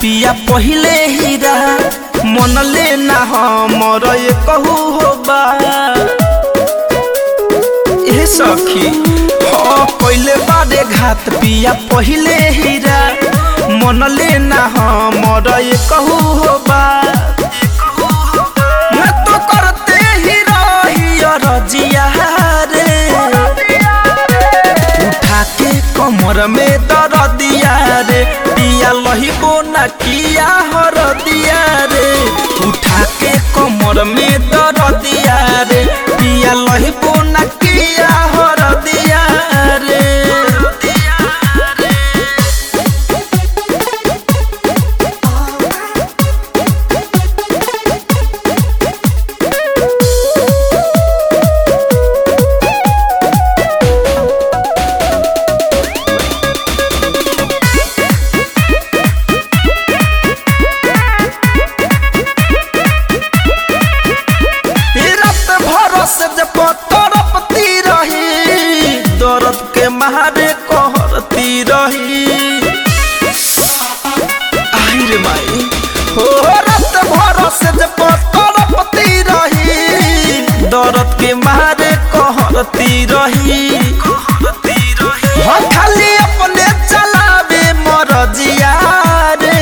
पिया पहिले हीरा मन लेना हमर ये कहू हो बा ए सखी हाँ पहिले बारे घात पिया पहिले हीरा मन लेना हमर ये कहू हो बा मैं तो करते ही रही रजिया रे उठा के कमर में दर दिया रे पिया लहिबो न किया हर दिया रे उठा के कमर में दर दिया रे पिया लहिबो न किया हर दिया रे रत भरोस जब तड़पती रही दर्द के मारे कहरती रही आई रे माई हो रत भरोस जब तड़पती रही दर्द के मारे कहरती रही हो खाली अपने चलावे मरजिया रे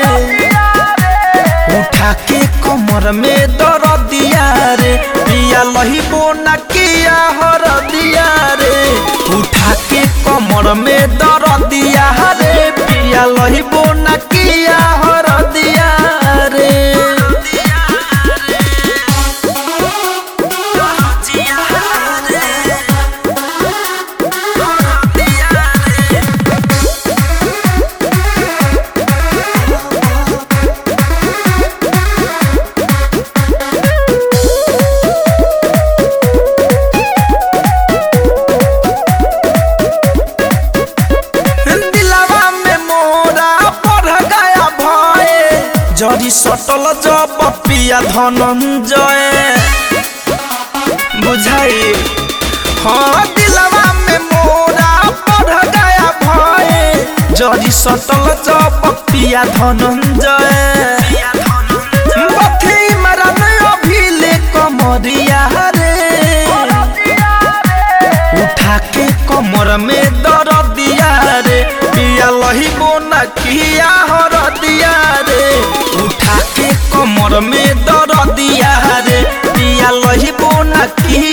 उठा के कमर में दर दिया रे पिया लहिबो न किया हर दिया रे उठा के कमर में दर दिया रे पिया लहिबो न किया हर दिया रे दिलवा में मोरा बढ़ गया भय जरी सटल जब पिया धनंजय बुझाई हाँ दिलवा में मोरा बढ़ गया भय जरी सटल जब पिया धनंजय बथी मरन अभिले कमरिया रे उठा के कमर में दर दिया रे पिया लहिबो न किया हर दिया रे उठा के कमर में दर दिया रे पिया लहिबो न किया